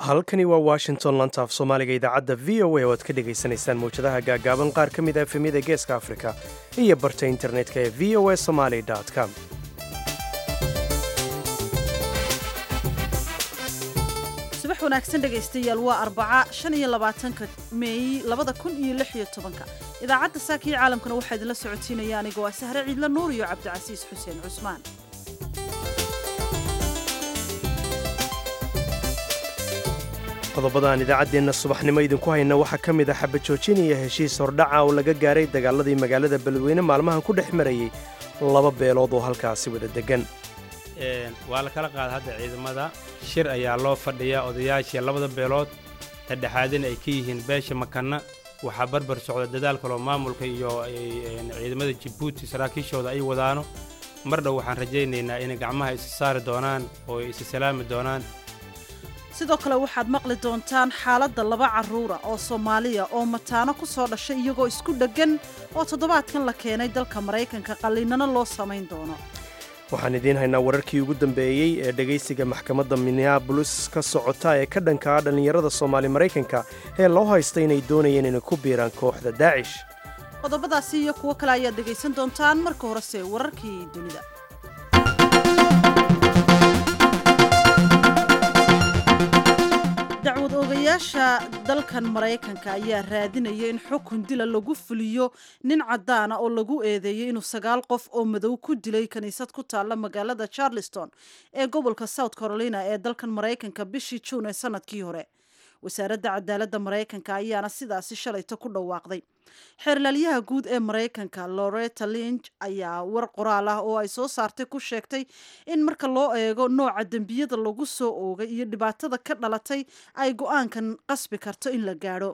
halkani waa washington lantaaf soomaaliga idaacadda v o a oo aad ka dhegaysanaysaan mawjadaha gaagaaban qaar ka mid a efemyada geeska afrika iyo barta internetka ee v o a somaly com subax wanaagsan dhegaystayaal waa arbaca shan iyo labaatanka meey labada kun iyo lix iyo tobanka idaacadda saaka iyo caalamkana waxaa idinla socotiinaya anigoo ah sahre ciidla nuur iyo cabdicasiis xuseen cusmaan qodobadaan idaacaddeenna subaxnimo idinku hayna waxaa ka mid ah xabajoojin iyo heshiis hordhaca oo laga gaaray dagaaladii magaalada beledweyne maalmahan ku dhex marayay laba beelood oo halkaasi wada deggan waa la kala qaada hadda ciidamada shir ayaa loo fadhiyaa odayaashii labada beelood dhexdhexaadina ay ka yihiin beesha makanna waxaa barbar socda dadaal kaloo maamulka iyo ciidamada jabuuti saraakiishooda ay wadaano mar dhow waxaan rajaynaynaa inay gacmaha isa saari doonaan oo ay isa salaami doonaan sidoo kale waxaad maqli doontaan xaaladda laba carruura oo soomaaliya oo mataano ku soo dhashay iyagoo isku dheggan oo toddobaadkan la keenay dalka maraykanka qalliinano loo samayn doono waxaan idiin haynaa wararkii ugu dambeeyey ee dhegaysiga maxkamadda minneabolis ka socota ee ka dhanka ah dhallinyarada soomaali maraykanka ee loo haysta inay doonayeen inay ku biiraan kooxda daacish qodobadaasi iyo kuwo kale ayaad dhegaysan doontaan marka horese wararkii dunida dacwad oogayaasha dalkan maraykanka ayaa raadinaya in xukun dila lagu fuliyo nin caddaana oo lagu eedeeyey inuu sagaal qof oo madow ku dilay kiniisad ku taalla magaalada charleston ee gobolka south carolina ee dalkan maraykanka bishii juun ee sanadkii hore wasaaradda cadaaladda maraykanka ayaana sidaasi shalayto ku dhawaaqday xeerlaalyaha guud ee maraykanka loretta linch ayaa war qoraal ah oo ay soo saartay ku sheegtay in marka loo eego nooca dembiyada lagu soo oogay iyo dhibaatada ka dhalatay ay go-aankan qasbi karto in la gaadho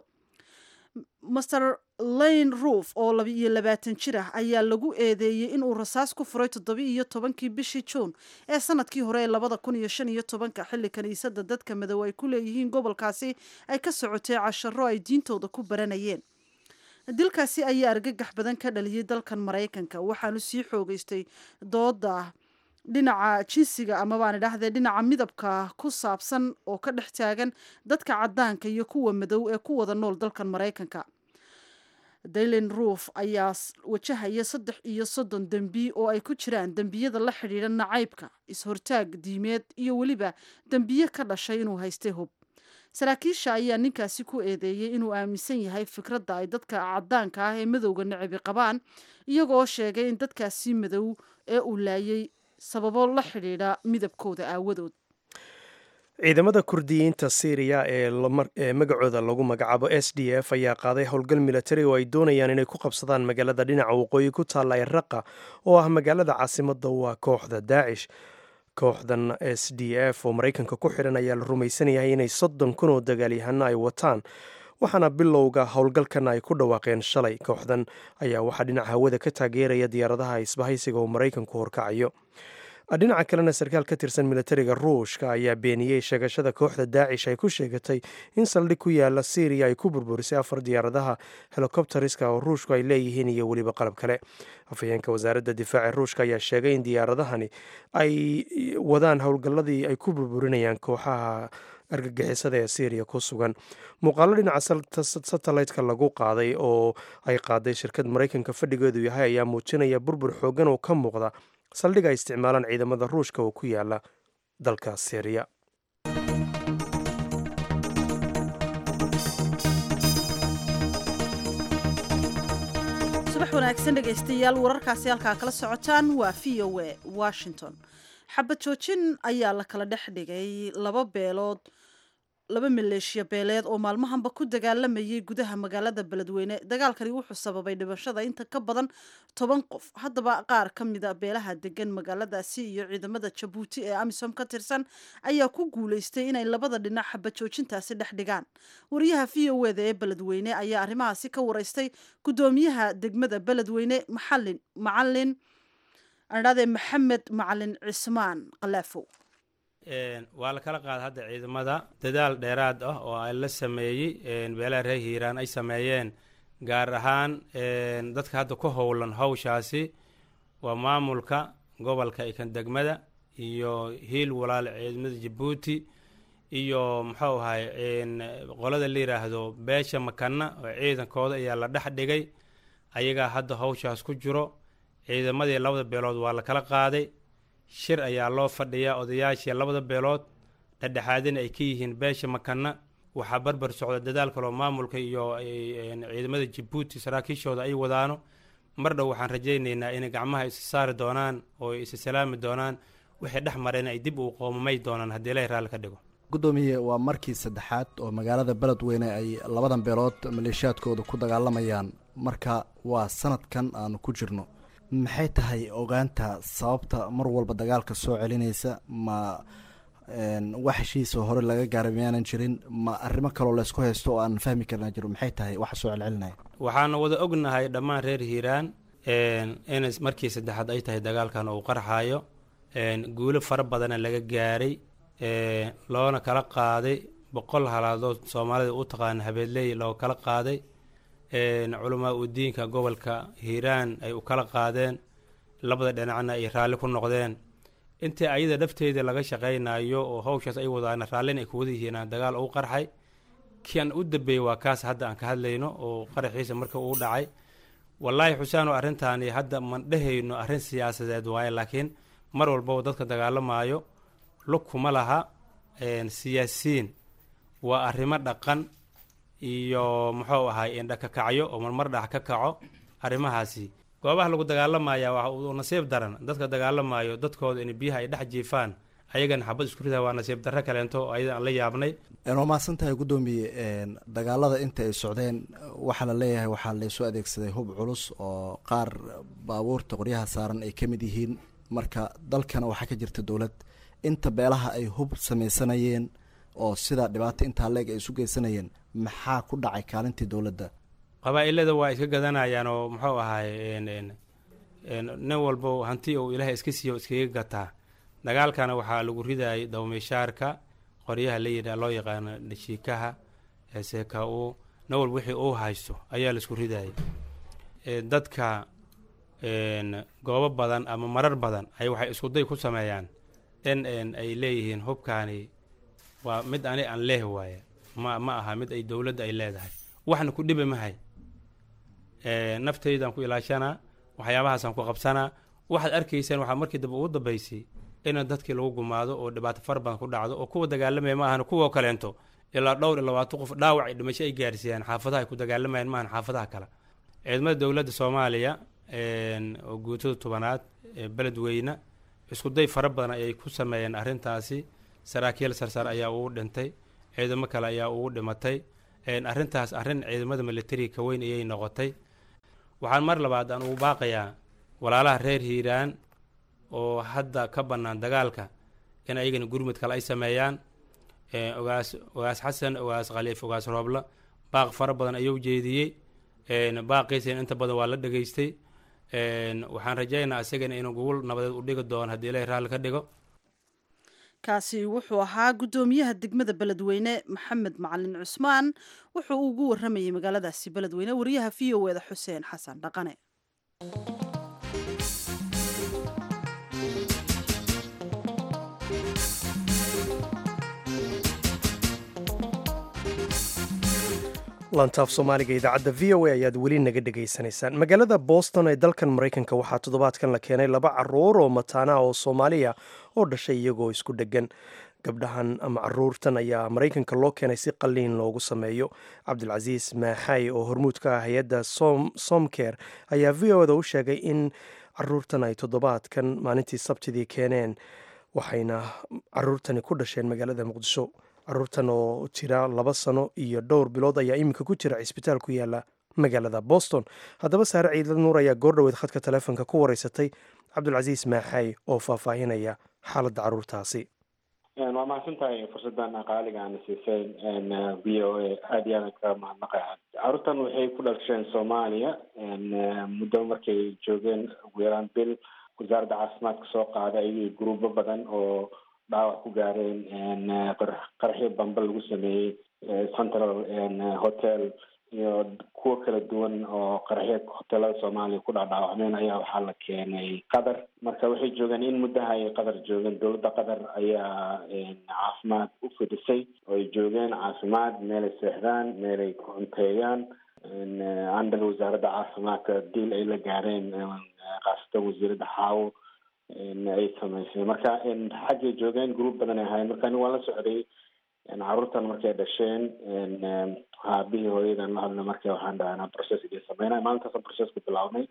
master lane roof oo laba iyo labaatan jir ah ayaa lagu eedeeyey inuu rasaas ku furay toddoba iyo tobankii bishii juun ee sanadkii hore ee labada kun iyo shan iyo tobanka xilli kiniisadda dadka madow ay ku leeyihiin gobolkaasi ay ka socotay casharo ay diintooda ku baranayeen dilkaasi ayaa argagax badan ka dhaliyay dalkan maraykanka waxaanu sii xoogeystay dooda dhinaca jinsiga ama baan idhaahdee dhinaca midabka ku saabsan oo ka dhex taagan dadka caddaanka iyo kuwa madow ee ku wada nool dalkan maraykanka daylen roof ayaa wajahaya saddex iyo soddon dembi oo ay ku jiraan dembiyada la xidhiidha nacaybka is-hortaag diimeed iyo weliba dembiye ka dhashay inuu haystay hub saraakiisha ayaa ninkaasi ku eedeeyey inuu aaminsan yahay fikradda ay dadka caddaanka ah ee madowga nacibi qabaan iyagoo sheegay in dadkaasi madow ee uu laayay sababo la xidhiidha midabkooda aawadood ciidamada kurdiyiinta syriya ee magacooda lagu magacaabo s d f ayaa qaaday howlgal militari oo ay doonayaan inay ku qabsadaan magaalada dhinaca waqooyi ku taalla ee raqa oo ah magaalada caasimadda waa kooxda daacish kooxdan s d f oo maraykanka ku xidhan ayaa la rumaysanyahay inay soddon kun oo dagaalyahano ay wataan waxaana bilowga howlgalkan ay ku dhawaaqeen shalay kooxdan ayaa waxaa dhinaca hawada ka taageeraya diyaaradaha isbahaysiga oo maraykanku horkacayo dhinaca kalena sarkaal ka tirsan militariga ruushka ayaa beeniyey sheegashada kooxda daacish ay ku sheegatay in saldhig ku yaala syriya ay ku burburisay afar diyaaradaha helikobteriska oo ruushku ay leeyihiin iyo weliba qalab kale afhayeenka wasaaradda difaaca ruushka ayaa sheegay in diyaaradahani ay wadaan howlgalladii ay ku burburinayaan kooxaha argagixisada ee syriya ku sugan muuqaalo dhinaca satellaytka lagu qaaday oo ay qaaday shirkad maraykanka fadhigeedu yahay ayaa muujinaya burbur xoogan oo ka muuqda saldhig ay isticmaalaan ciidamada ruushka oo ku yaala dalka syriya subax wanaagsan dhegaystayaal wararkaasi halkaa kala socotaan waa v o a washington xabad joojin ayaa la kala dhex dhigay laba beelood laba maleeshiya beeleed oo maalmahanba ku dagaalamayay gudaha magaalada beledweyne dagaalkani wuxuu sababay dhimashada inta ka badan toban qof haddaba qaar ka mida beelaha degan magaaladaasi iyo ciidamada jabuuti ee amisom ka tirsan ayaa ku guuleystay inay labada dhinac xabajoojintaasi dhex dhigaan wariyaha v o eda ee beledweyne ayaa arrimahaasi ka wareystay gudoomiyaha degmada beledweyne maxalin macalin adhade maxamed macalin cismaan kalaafow waa la kala qaada hadda ciidamada dadaal dheeraad ah oo ay la sameeyey beelaha reer hiiraan ay sameeyeen gaar ahaan dadka hadda ku howlan hawshaasi waa maamulka gobolka ikan degmada iyo hiil walaal ciidamada jabuuti iyo muxuu ahay qolada la yidhaahdo beesha makana oo ciidankooda ayaa la dhex dhigay ayagaa hadda hawshaas ku jiro ciidamadii labada beelood waa la kala qaaday shir ayaa loo fadhiyaa odayaashii labada beelood dhexdhexaadina ay ka yihiin beesha makana waxaa barbar socda dadaal kaloo maamulka iyo ciidamada jabuuti saraakiishooda ay wadaano mar dhow waxaan rajaynaynaa inay gacmaha isa saari doonaan oo isa salaami doonaan wixii dhex mareen ay dib uu qoomamay doonaan haddii ilahay raalli ka dhigo guddoomiye waa markii saddexaad oo magaalada beledweyne ay labadan beelood maleeshiyaadkooda ku dagaalamayaan marka waa sanadkan aanu ku jirno maxay tahay ogaanta sababta mar walba dagaalka soo celinaysa ma wax heshiisa hore laga gaaray miyaanan jirin ma arrimo kaloo laysku haysto oo aan fahmi karnaa jiro maxay tahay waxa soo celcelinaya waxaana wada ognahay dhammaan reer hiiraan in markii saddexaad ay tahay dagaalkan uu qarxaayo guulo fara badana laga gaaray loona kala qaaday boqol halaadood soomaalida u taqaana habeedley loo kala qaaday culamaa u diinka gobolka hiiraan ay u kala qaadeen labada dhinacna ay raalli ku noqdeen intii ayada dhafteeda laga shaqaynayo oo hawshaas ay wadaan raallin ay kuwada yihiin dagaal uu qarxay kian u dambeeyey waa kaas hadda aan ka hadlayno oo qaraxiisa marka uu dhacay wallaahi xusaano arrintaani hadda man dhehayno arrin siyaasadeed waaye laakiin mar walbaba dadka dagaalamaayo lug kuma laha siyaasiyiin waa arrimo dhaqan iyo muxuu ahay indha ka kacyo oo marmar dhax ka kaco arrimahaasi goobaha lagu dagaalamaya waa uu nasiib daran dadka dagaalamayo dadkooda in biyaha ay dhex jiifaan ayagana xabad isku ridaa waa nasiib darro kaleento oo ayada aan la yaabnay waa mahadsan tahay guddoomiye dagaalada inta ay socdeen waxaa la leeyahay waxaa laysu adeegsaday hub culus oo qaar baabuurta qoryaha saaran ay ka mid yihiin marka dalkana waxaa ka jirta dowlad inta beelaha ay hub samaysanayeen oo sidaa dhibaato intaa leeg ay isu geysanayeen maxaa ku dhacay kaalintii dowladda qabaa-ilada waa iska gadanayaan oo muxuu ahay nin walbo hanti uu ilaahay iska siiyo iskaga gataa dagaalkana waxaa lagu ridayay dawmishaarka qoryaha la yidha loo yaqaano dhashiikaha seeka u nin walba wixii uu haysto ayaa laisku ridayay dadka goobo badan ama marar badan ay waxay iskuday ku sameeyaan in ay leeyihiin hubkaani waa mid ani aan leeh waaye ma ma aha mid ay dowladda ay leedahay waxna ku dhiba mahay naftaydaan ku ilaashanaa waxyaabahaasaan ku qabsanaa waxaad arkaysaan waxaa markii dambe ugu dambaysay in dadkii lagu gumaado oo dhibaato fara badan ku dhacdo oo kuwa dagaalamaya ma ahan kuwa kaleento ilaa dhowr iyo labaatan qof dhaawac ay dhimasho ay gaarsiiyaan xaafadaha ay ku dagaalamayaan maahan xaafadaha kale ciidamada dowladda soomaaliya oo guutada tobanaad ee beledweyne iskuday fara badan ayay ku sameeyeen arrintaasi saraakiil sarsar ayaa ugu dhintay ciidamo kale ayaa ugu dhimatay arrintaas arrin ciidamada militariga ka weyn ayay noqotay waxaan mar labaad aan ugu baaqayaa walaalaha reer hiiraan oo hadda ka bannaan dagaalka in ayagana gurmud kale ay sameeyaan ogaas ogaas xasan ogaas khaliif ogaas roobla baaq fara badan ayuu jeediyey baaqiisana inta badan waa la dhegaystay waxaan rajaynayaa isagana inuu gogol nabadeed u dhigi doono haddii ilaahay raalli ka dhigo kaasi wuxuu ahaa guddoomiyaha degmada beledweyne maxamed macalin cusmaan wuxuu ugu waramayay magaaladaasi beledweyne wariyaha v o eda xuseen xasan dhaqane lantaaf soomaaliga idaacadda v o a ayaad weli naga dhegaysanaysaan magaalada boston ee dalkan maraykanka waxaa toddobaadkan la keenay laba caruur oo mataana oo soomaaliya oo dhashay iyagoo isku dheggan gabdhahan ama caruurtan ayaa maraykanka loo keenay si qalliin loogu sameeyo cabdilcasiis maaxay oo hormuud ka ah hay-adda somker ayaa v o da u sheegay in caruurtan ay toddobaadkan maalintii sabtidii keeneen waxayna caruurtani ku dhasheen magaalada muqdisho caruurtan oo jira laba sano iyo dhowr bilood ayaa iminka ku jira cisbitaal ku yaala magaalada boston haddaba saare ciidlad nuur ayaa goordhoweed khadka taleefonka ku wareysatay cabdulcasiis maaxay oo faahfaahinaya xaaladda caruurtaasi waa mahadsantahay fursadan qaaliga aana siisay v o a aada iyo aadan ka mahadnaqaya caruurtan waxay ku dhalasheen soomaaliya muddo markay joogeen ugu yaraan bil wasaaradda caafimaadka soo qaaday ayagii gruubo badan oo dhaawac ku gaareen qaraxyo bamba lagu sameeyey central hotel iyo kuwo kala duwan oo qaraxyo hoteelada soomaaliya ku dhaadhaawacmeen ayaa waxaa la keenay qatar marka waxay joogeen in muddaha ay qatar joogeen dowladda qatar ayaa caafimaad u fidisay oo ay joogeen caafimaad meelay seexdaan meelay ku cunteeyaan andal wasaaradda caafimaadka diil ay la gaareen khaasatan wasiiradda xaawo ay samaysay marka xaggay joogeen group badan ay ahaayeen marka ani waan la socday caruurtan markay dhasheen aabihii hooyadan la hadla marka waxaan dhahanaa processkii sameynay maalintaasa processka bilaabnay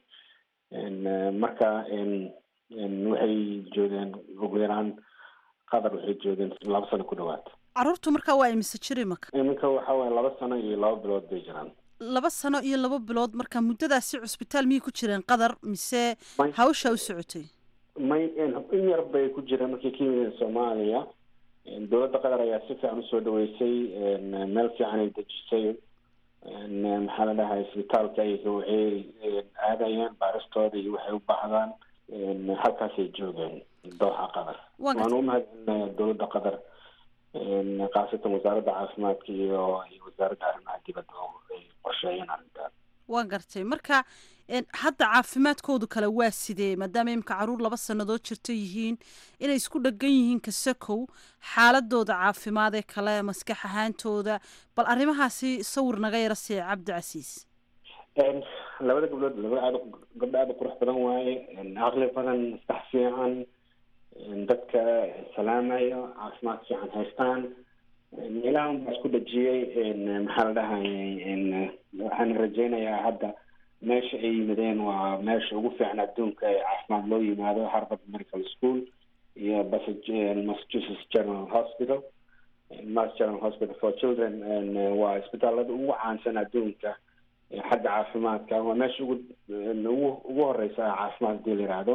marka waxay joogeen ugu yaraan qatar waxay joogeen laba sano ku dhawaad caruurtu markaa waa imise jir imaka iminka waxa weye laba sano iyo laba bilood bay jiraan laba sano iyo laba bilood marka muddadaasi cusbitaal miyay ku jireen qatar mise hawshaa u socotay may in yar bay ku jireen markay ka yimideen soomaaliya dowladda qatar ayaa si fiican usoo dhaweysay meel fiican ay dejisay maxaa la dhahay isbitaalka ayaga waxay aadayeen baaristooda iyo waxay u baahdaan halkaasay joogeen dooxa qatar waan u mahadcelinaya dowladda qatar khaasatan wasaaradda caafimaadka iyo iyo wasaaradda arrimaha dibadda oo ay qorsheeyeen arrintaan waa gartay marka hadda caafimaadkoodu kale waa sidee maadaama imika caruur laba sannadood jirta yihiin inay isku dhegan yihiin kasakow xaaladooda caafimaad ee kale maskax ahaantooda bal arrimahaasi sawir naga yara siiya cabdi casiis labada gabdhood laba aad gabdho aada u qurux badan waaye caqli badan maskax fiican dadka salaamayo caafimaad fiican haystaan meelaha unbaa isku dhajiyey maxaa la dhahayay waxaan rajeynayaa hadda meesha ay yimideen waa meesha ugu fiican adduunka ee caafimaad loo yimaado harvard medical school iyo massachusetts general hospital mass general hospital for children waa isbitaalada ugu caansan adduunka xagga caafimaadka waa meesha ugu ugu ugu horeysa caafimaad hadii la yihahdo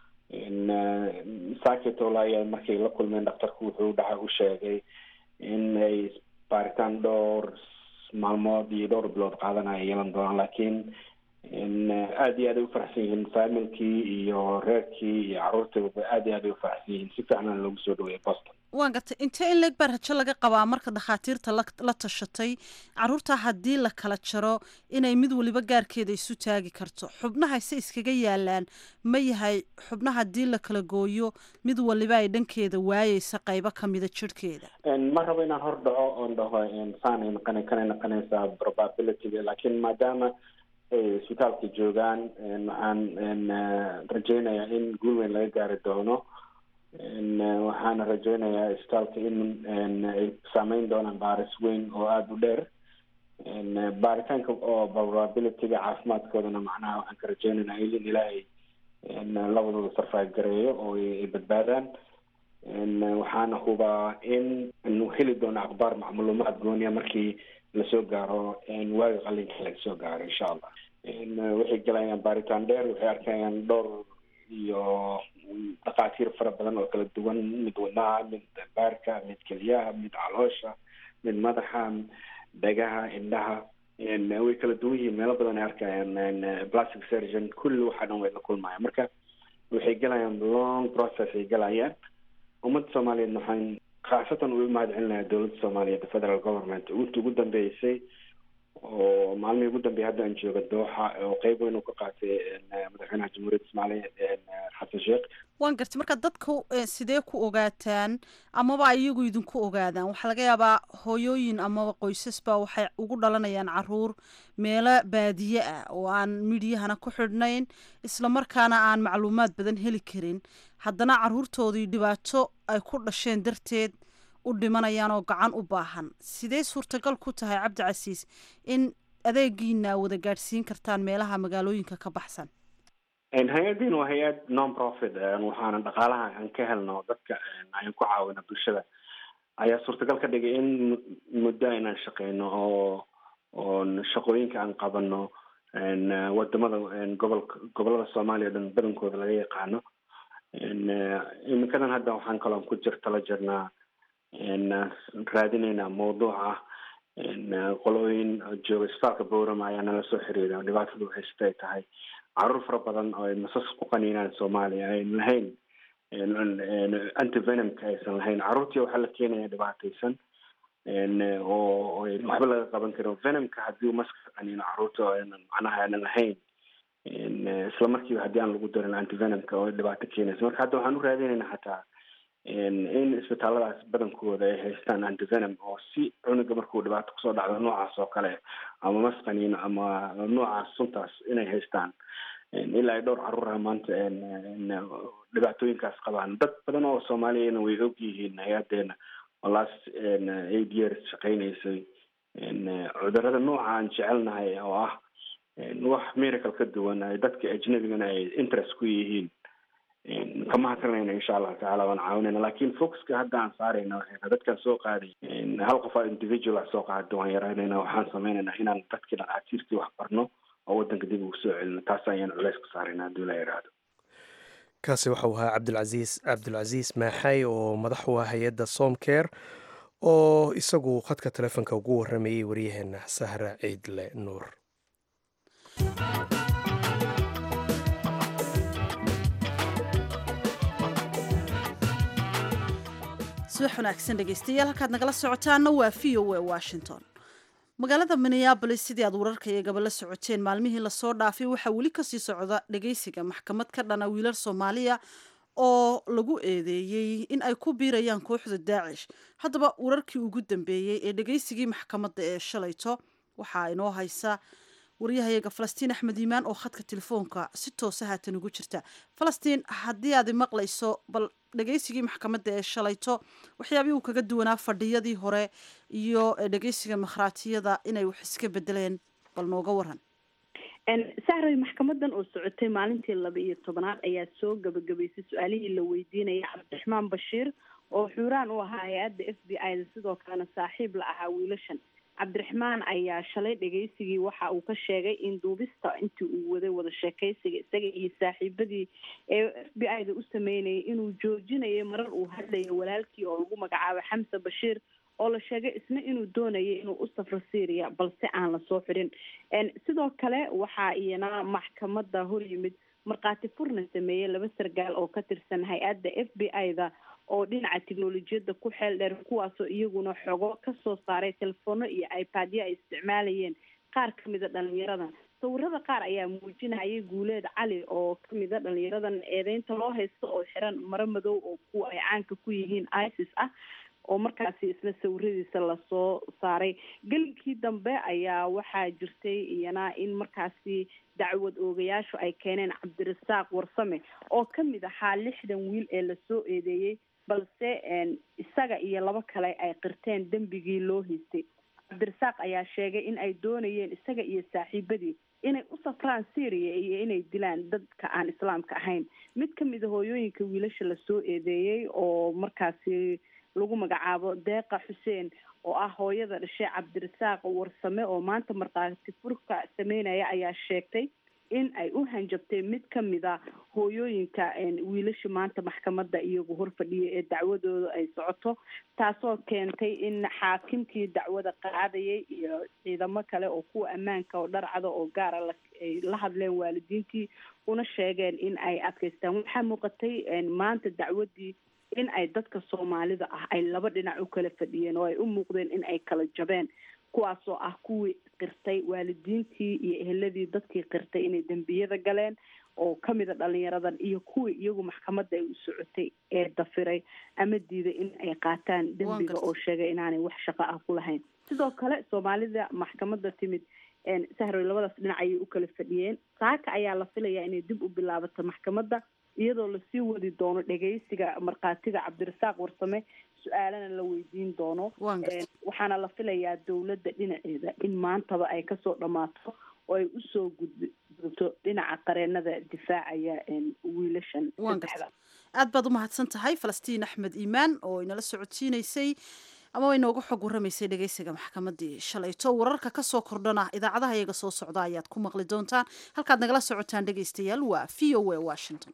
sakitol ayaa markay la kulmeen dhaktarku wuxuu dhaca u sheegay in ay baaritaan dhowr maalmood iyo dhowr bilood qaadanaya yeelan doonaan laakiin aada iyo aad ay ufaraxsan yihiin familkii iyo reerkii iyo caruurtiiba aada iyo aad ay ufaraxsan yihiin si fiicnana loogu soo dhaweeyay boston waan gartay intee in leeg baa rajo laga qabaa marka dhakhaatiirta la la tashatay caruurta haddii la kala jaro inay mid waliba gaarkeeda isu taagi karto xubnaha se iskaga yaalaan ma yahay xubnaha haddii la kala gooyo mid waliba ay dhankeeda waayeysa qaybo kamida jirhkeeda ma rabo inaan hor dhaco oon dhaho saanay naqana kanay naqanaysaa probabilityga laakiin maadaama isbitaalka joogaan waxaan rajeynayaa in guul weyn laga gaari doono waxaana rajeynayaa isbitaalka in ay saameyn doonaan baaris weyn oo aada u dheer baaritaanka oo probabilityga caafimaadkoodana macnaha waxaan ka rajeynaynaa in ilaahay labadooda sarfaag gareeyo oo ay badbaadaan waxaana hubaa in anu heli doono akhbaar macluumaad gooniya markii lasoo gaaro waaga qalinka laga soo gaaro insha allah waxay galayaan baaritaan dheer waxay arkayaan dhowr iyo dhakhaatiir fara badan oo kala duwan mid wadnaha mid baarka mid keliyaha mid caloosha mid madaxa dhagaha indhaha way kala duwan yihiin meelo badan ay arkayaan plastic surgeon kulli waxa dhan way la kulmayaan marka waxay galayaan long process ay galayaan ummadda soomaaliyeed waxaan khaasatan u mahad celinayaa dowladda soomaaliyeed federal government inta ugu dambeysay oo maalmihii ugu dambeeyay hadda aan jooga dooxa oo qeyb weyn uu ka qaatay madaxweynaha jamhuuriyadda soomaaliya xasan sheekh waan gartay marka dadku sidee ku ogaataan amaba iyagu idinku ogaadaan waxaa laga yaabaa hooyooyin amaba qoysasba waxay ugu dhalanayaan caruur meelo baadiye ah oo aan midiyahana ku xidhnayn islamarkaana aan macluumaad badan heli karin haddana caruurtoodii dhibaato ay ku dhasheen darteed u dhimanayaan oo gacan u baahan sidee suurtagal ku tahay cabdi casiis in adeegiina wada gaadhsiin kartaan meelaha magaalooyinka ka baxsan hay-addiin waa hay-ad non profit waxaana dhaqaalaha aan ka helno dadka aan ku caawino bulshada ayaa suurtagal ka dhigay in muddo inaan shaqeyno oo oo shaqooyinka aan qabano wadamada gobolka gobolada soomaaliya o dhan badankooda laga yaqaano iminkadan hadda waxaan kaloon ku jir tala jirnaa raadinaynaa mawduuca qolooyin jooga isbitaalka bowrama ayaa nala soo xiriira dhibaatadu haysta ay tahay caruur fara badan oo ay masas ku qaniinaan soomaaliya ayn lahayn antivenomka aysan lahayn caruurtii waxaa la keenaya dhibaataysan oo waxba laga qaban karo venomka haddii maska qaniino caruurta aanan macnaha aanan lahayn isla markiiba haddii aan lagu darin antivenomka oo dhibaato keenaysa marka hadda waxaan u raadinaynaa xataa in isbitaaladaas badankooda ay haystaan antivenom oo si cunuga markuu dhibaato kusoo dhacdo noocaas oo kale ama masqaniino ama noocaas suntaas inay haystaan ilaa ay dhowr caruura maanta dhibaatooyinkaas qabaan dad badan oo soomaaliyana way og yihiin hay-adeena oo last eight years shaqeynaysay cudurada nooca aan jecelnahay oo ah wax miracle ka duwan ay dadka ajnabigana ay interest ku yihiin kama hadlanayna insha allahu tacala waan caawinayna lakin focuska hadda aan saarayna waxay dadkaan soo qaaday hal qof aa individual ah soo qaada waan yaraynayna waxaan sameynaynaa inaan dadkii dhaqaatiirtii wax barno oo wadanka dib ugu soo celino taas ayaan culeys ku saarayna haddii la yidhaahdo kaasi waxau ahaa cabdilcasiis cabdilcasiis maaxay oo madax u ah hay-adda somcare oo isagu khadka telefoonka ugu waramayay waryaheena sahra ciidle nuur subax wanaagsan dhegeystayaal halkaad nagala socotaana waa v o a washington magaalada minneabolis sidii aad wararka iyagaba la socoteen maalmihii lasoo dhaafay waxaa weli kasii socda dhegeysiga maxkamad ka dhana wiilal soomaaliya oo lagu eedeeyey in ay ku biirayaan kooxda daacish haddaba wararkii ugu dambeeyey ee dhegeysigii maxkamadda ee shalayto waxaa inoo haysa waryahayaga falastiin axmed iimaan oo khadka telefoonka si toosa haatan ugu jirta falastiin haddii aad maqlayso bal dhegeysigii maxkamadda ee shalayto waxyaabihii uu kaga duwanaa fadhiyadii hore iyo dhegeysiga makhraatiyada inay wax iska bedeleen bal nooga waran sahray maxkamadan oo socotay maalintii laba iyo tobanaad ayaa soo gabagabaysay su-aalihii la weydiinaya cabdiraxmaan bashiir oo xuuraan u ahaa hay-adda f b i da sidoo kalena saaxiib la ahaa wiilashan cabdiraxmaan ayaa shalay dhegeysigii waxa uu ka sheegay in duubista intii uu waday wada sheekeysiga isaga iyo saaxiibadii ee f b i da u sameynayay inuu joojinayay marar uu hadlayo walaalkii oo lagu magacaabo xamse bashiir oo la sheegay isna inuu doonayay inuu u safro syria balse aan lasoo xidhin sidoo kale waxaa iyana maxkamada hor yimid markhaati furna sameeyey laba sargaal oo ka tirsan hay-adda f b i da oo dhinaca teknolojiyadda ku xeel dheer kuwaasoo iyaguna xogo kasoo saaray telefono iyo ipadyo ay isticmaalayeen qaar kamida dhalinyaradan sawirada qaar ayaa muujinayay guuleed cali oo kamida dhalinyaradan eedeynta loo haysto oo xiran maro madow oo kuwa ay caanka ku yihiin isis ah oo markaasi isla sawiradiisa lasoo saaray gelinkii dambe ayaa waxaa jirtay iyana in markaasi dacwad oogayaashu ay keeneen cabdirasaaq warsame oo kamid ahaa lixdan wiil ee lasoo eedeeyey balse isaga iyo labo kale ay qirteen dembigii loo haystay cabdirasaaq ayaa sheegay in ay doonayeen isaga iyo saaxiibadii inay u safraan syria iyo inay dilaan dadka aan islaamka ahayn mid kamida hooyooyinka wiilasha lasoo eedeeyey oo markaasi lagu magacaabo deeqa xuseen oo ah hooyada dhashay cabdirasaaq warsame oo maanta markhaati furka sameynaya ayaa sheegtay in ay u hanjabtay mid kamida hooyooyinka wiilasha maanta maxkamadda iyagu horfadhiya ee dacwadooda ay socoto taasoo keentay in xaakimkii dacwada qaadayay iyo ciidamo kale oo kuwa ammaanka oo dharcada oo gaara ay la hadleen waalidiintii una sheegeen in ay adkaystaan waxaa muuqatay maanta dacwadii in ay dadka soomaalida ah ay laba dhinac u kala fadhiyeen oo ay u muuqdeen in ay kala jabeen kuwaasoo ah kuwii qirtay waalidiintii iyo eheladii dadkii qirtay inay dembiyada galeen oo kamida dhalinyaradan iyo kuwii iyagu maxkamadda ay u socotay ee dafiray ama diiday in ay qaataan dembiga oo sheegay inaanay wax shaqo ah ku lahayn sidoo kale soomaalida maxkamadda timid sahroy labadaas dhinac ayay u kala fadhiyeen saaka ayaa la filayaa inay dib u bilaabato maxkamadda iyadoo lasii wadi doono dhegeysiga markhaatiga cabdirasaaq warsame su-aalana la weydiin doono waxaana la filayaa dowladda dhinaceeda in maantaba ay kasoo dhammaato oo ay usoo gudgudubto dhinaca qareenada difaacaya wiilashan saddexda aad baad umahadsan tahay falastiin axmed iimaan oo inala socodsiineysay ama way nooga xog warramaysay dhegeysiga maxkamadii shalayto wararka kasoo kordhana idaacadaha iyaga soo socda ayaad ku maqli doontaan halkaad nagala socotaan dhegeystayaal waa v o a washington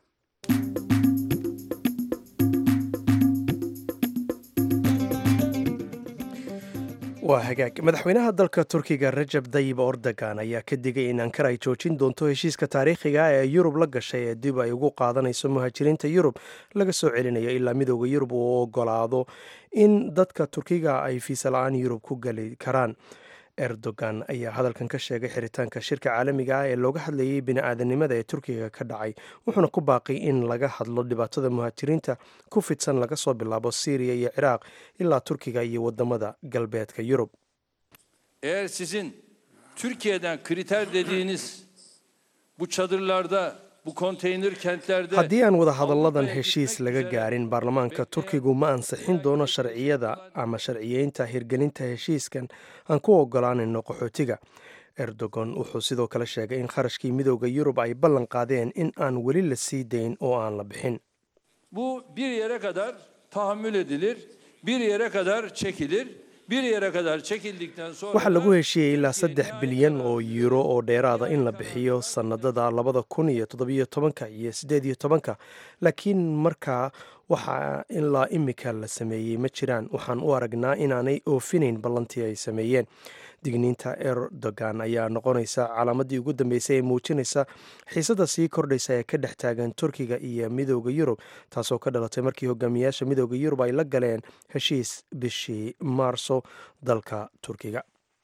waa hagaag madaxweynaha dalka turkiga rajab dayib ordogan ayaa ka digay in ankara ay joojin doonto heshiiska taariikhiga ee yurub la gashay ee dib ay ugu qaadanayso muhaajiriinta yurub laga soo celinayo ilaa midooda yurub uu ogolaado in dadka turkiga ay fiisa la-aan yurub ku geli karaan erdogan ayaa hadalkan ka sheegay xiritaanka shirka caalamiga ah ee looga hadlayay bini-aadanimada ee turkiga ka dhacay wuxuuna ku baaqay in laga hadlo dhibaatada muhaajiriinta ku fidsan laga soo bilaabo syriya iyo ciraaq ilaa turkiga iyo wadamada galbeedka yurub Eğer sizin Türkiye'den kriter dediğiniz bu çadırlarda, bu konteyner kentlerde haddii aan wada hadalladan heshiis laga gaarin baarlamaanka turkigu ma ansixin doono sharciyada ama sharciyeynta hirgelinta heshiiskan aan ku ogolaanayno qaxootiga erdogan wuxuu sidoo kale sheegay in kharashkii midooda yurub ay ballan qaadeen in aan weli la sii dayn oo aan la bixin bu bir yere kadar tahammül edilir, bir yere kadar çekilir, bir yere kadar çekildikten sonra waxaa lagu heshiiyey ilaa saddex bilyan oo yuuro oo dheeraada in la bixiyo sannadada labada kun iyo toddobiyo tobanka iyo siddeed iyo tobanka laakiin markaa waxaa ilaa imika la sameeyey ma jiraan waxaan u aragnaa inaanay oofinayn ballantii ay sameeyeen digniinta erdogan ayaa noqonaysa calaamadii ugu dambeysay ee muujinaysa xiisada sii kordhaysa ee ka dhex taagan turkiga iyo midooda yurub taasoo ka dhalatay markii hogaamiyaasha midooda yurub ay la galeen heshiis bishii maarso dalka turkiga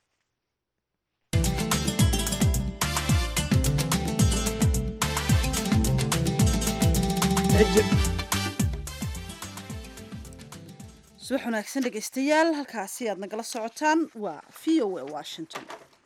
subax wanaagsan dhegaystayaal halkaasi aad nagala socotaan waa v o a washington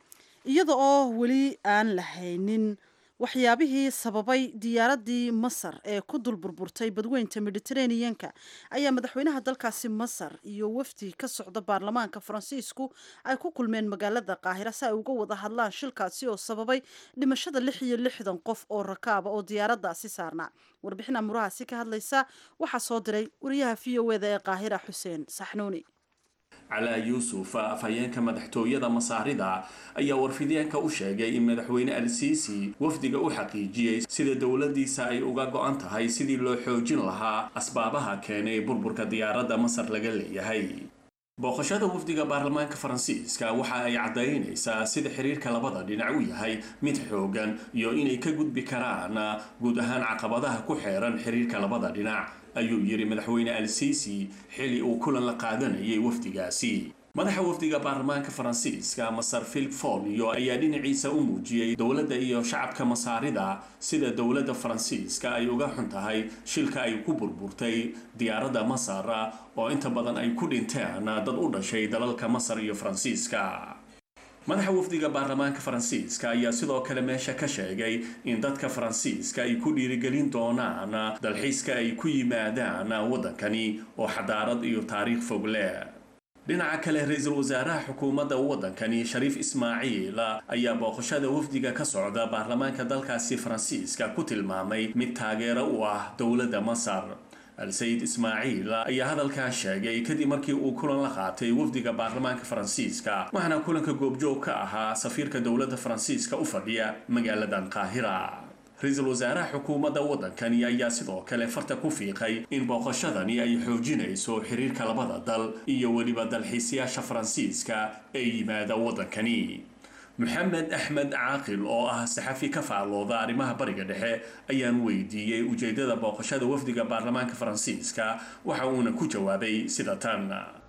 iyada oo weli aan lahaynin waxyaabihii sababay diyaaradii masar ee ku dul burburtay badweynta mediteraneanka ayaa madaxweynaha dalkaasi masar iyo wafdi ka socda baarlamaanka faransiisku ay ku kulmeen magaalada qaahira si ay uga wada hadlaan shilkaasi oo sababay dhimashada lix iyo lixdan qof oo rakaaba oo diyaaradaasi saarnaa warbixin amurahaasi ka hadlaysa waxaa soo diray wariyaha v o eda ee qaahira xuseen saxnuuni calaa yuusuf afhayeenka madaxtooyada masaarida ayaa warfideenka u sheegay in madaxweyne al-siisi wafdiga u xaqiijiyey sida dowladiisa ay uga go-an tahay sidii loo xoojin lahaa asbaabaha keenay burburka diyaaradda masar laga leeyahay booqashada wafdiga baarlamaanka faransiiska waxa ay caddaynaysaa sida xiriirka labada dhinac u yahay mid xoogan iyo inay ka gudbi karaan guud ahaan caqabadaha ku xeeran xiriirka labada dhinac ayuu yidhi madaxweyne al-siisi xili uu kulan la qaadanayay wafdigaasi madaxa wafdiga baarlamaanka faransiiska masar philip folio ayaa dhinaciisa u muujiyey dowladda iyo shacabka masaarida sida dowladda faransiiska ay uga xun tahay shilka ay ku burburtay diyaaradda masar oo inta badan ay ku dhinteen dad u dhashay dalalka masar iyo faransiiska madaxa wafdiga baarlamaanka faransiiska ayaa sidoo kale meesha ka sheegay in dadka faransiiska ay ku dhiirigelin doonaan dalxiiska ay ku yimaadaan waddankani oo xadaarad iyo taariikh fog leh dhinaca kale ra-iisul wasaaraha xukuumadda waddankani shariif ismaaciil ayaa booqashada wafdiga ka socda baarlamaanka dalkaasi faransiiska ku tilmaamay mid taageero u ah dowladda masar al-sayid ismaaciil ayaa hadalkaa sheegay kadib markii uu kulan la qaatay wafdiga baarlamaanka faransiiska waxaana kulanka goobjoog ka ahaa safiirka dowladda faransiiska u fadhiya magaaladan qaahira ra-iisul wasaaraha xukuumadda waddankani ayaa sidoo kale farta ku fiiqay in booqashadani ay xoojinayso xiriirka labada dal iyo weliba dalxiisayaasha faransiiska ee yimaada waddankani maxamed axmed caaqil oo ah saxafi ka faallooda arrimaha bariga dhexe ayaan weydiiyey ujeedada booqashada wafdiga baarlamaanka faransiiska waxa uuna ku jawaabay sida tan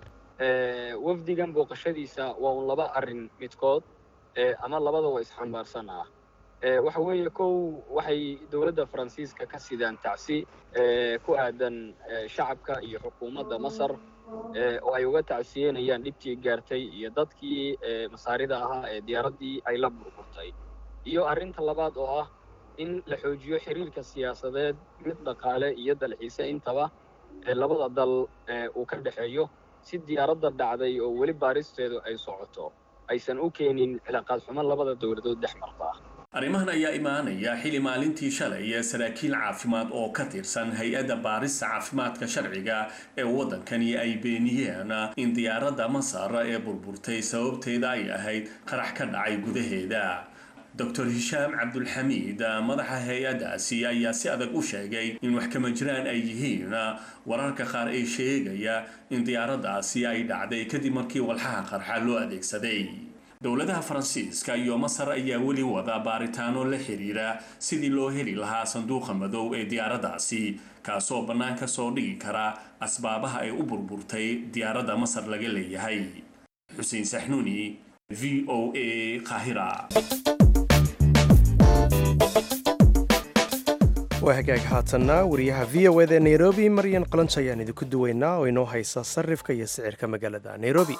wafdigan booqashadiisa waa un laba arrin midkood ama labadaba isxambaarsan ah waxa weeye kow waxay dowladda faransiiska ka sidaan tacsi ku aadan shacabka iyo xukuumadda masar oo ay uga tacsiyenayaan dhibtii gaartay iyo dadkii masaarida ahaa ee diyaaraddii ay la burburtay iyo arrinta labaad oo ah in la xoojiyo xiriirka siyaasadeed mid dhaqaale iyo dalxiise intaba ee labada dal uu ka dhexeeyo si diyaaradda dhacday oo weli baaristeedu ay socoto aysan u keenin cilaaqaad xumo labada dowladood dhex marta arrimahan ayaa imaanaya xili maalintii shalay ee saraakiil caafimaad oo ka tirsan hay-adda baarista caafimaadka sharciga ee waddankani ay beeniyeen in diyaaradda masar ee burburtay sababteeda ay ahayd qarax ka dhacay gudaheeda doctor hishaam cabdulxamiid madaxa hay-addaasi ayaa si adag u sheegay in wax kama jiraan ay yihiin wararka qaar ee sheegaya in diyaaraddaasi ay dhacday kadib markii walxaha qarxa loo adeegsaday dowladaha faransiiska iyo masar ayaa weli wada baaritaano la xiriira sidii loo heli lahaa sanduuqa madow ee diyaaraddaasi kaasoo bannaan ka soo dhigi kara asbaabaha ay u burburtay diyaaradda masar laga leeyahay xuseen saxnuuni v o a qaahira waa hagaag haatanna wariyaha v o eda nairobi maryan qalanj ayaan idinku duwaynaa oo inoo haysa sarifka iyo sicirka magaalada nairobi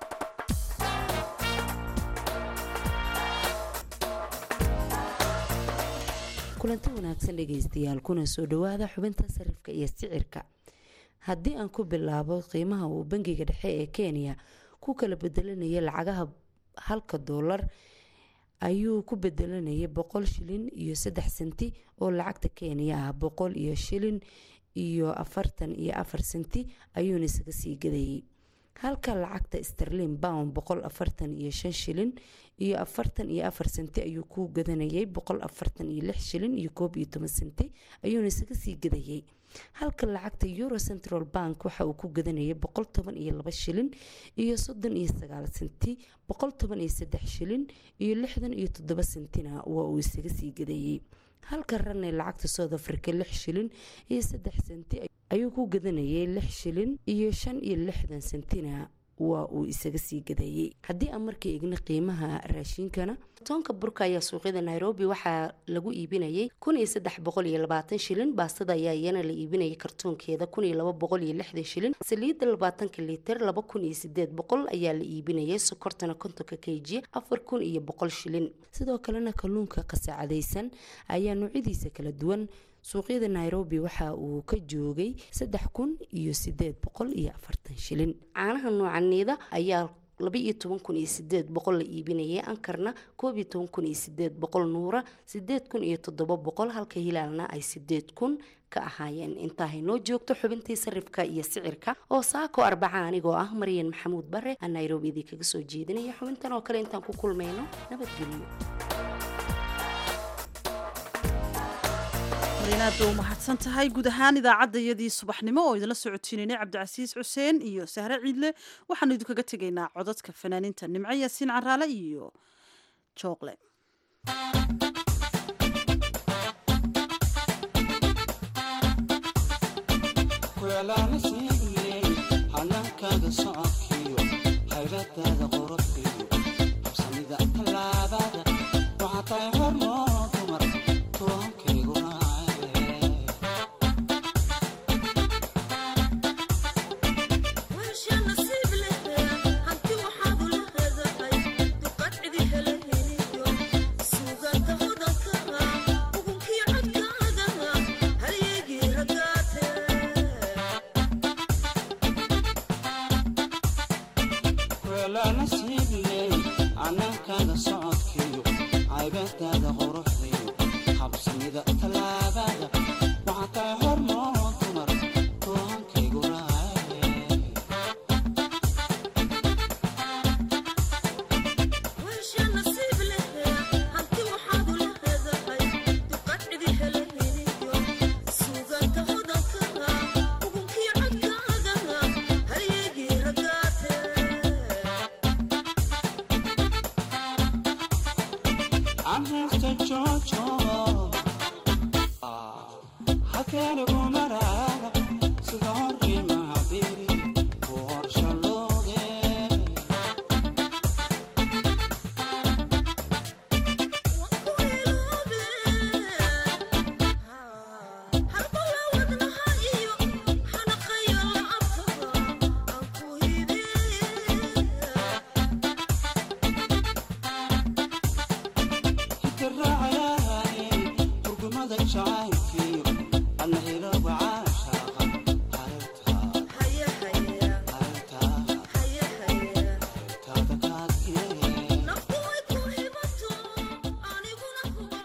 kulanti wanaagsan dhegaystayaal kuna soo dhowaada xubinta sarifka iyo sicirka haddii aan ku bilaabo qiimaha uu bangiga dhexe ee kenya ku kala bedelanaya lacagaha halka doolar ayuu ku bedelanayay boqol shilin iyo saddex senti oo lacagta kenya ah boqol iyo shilin iyo afartan iyo afar senti ayuuna isaga sii gadayay halka lacagta sterlin bound boqol afartan iyo shan shilin iyo afartan iyo afar senti ayuu ku gadanayay boqol afartan iyo lix shilin iyo koob iyo toban senti ayuuna isaga sii gadayay halka lacagta euro central bank waxa uu ku gadanayay boqol toban iyo laba shilin iyo soddon iyo sagaal senti boqol toban iyo saddex shilin iyo lixdan iyo toddoba sentina waa uu isaga sii gadayay halka ranne lacagta south africa lix shilin iyo saddex senti ayuu ku gadanayay lix shilin iyo shan iyo lixdan sentina waa uu isaga sii gadayay haddii aan markii egna qiimaha raashiinkana toonka burka ayaa suuqyada nairobi waxaa lagu iibinayay kun iyo saddex boqol iyo labaatan shilin baastada ayaa iyana la iibinayay kartoonkeeda kun iyo laba boqol iyo lixdan shilin saliidda labaatanka liiter laba kun iyo sideed boqol ayaa la iibinayay sokortana kontonka kg afar kun iyo boqol shilin sidoo kalena kalluunka qasaacadaysan ayaa noocyadiisa kala duwan suuqyada nairobi waxa uu ka joogay saddex kun iyo sideed boqol iyo afartan shilin caanaha noocaniida ayaa laba iyo toban kun iyo sideed boqol la iibinayay ankarna koob iyo toban kun iyo sideed boqol nuura sideed kun iyo toddoba boqol halka hilaalna ay sideed kun ka ahaayeen intaahay noo joogto xubintii sarifka iyo sicirka oo saako arbaca anigoo ah maryan maxamuud bare aan nairobi idii kaga soo jeedinaya xubintan oo kale intaan ku kulmayno nabadgelyo aad bay u mahadsan tahay guud ahaan idaacaddayadii subaxnimo oo idinla socotiinaynay cabdicasiis xuseen iyo sahre ciidle waxaanu idinkaga tegaynaa codadka fanaaniinta nimco yaasiin caraale iyo jooqle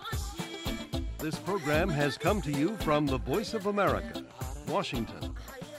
This program has come to you from the Voice of America, Washington.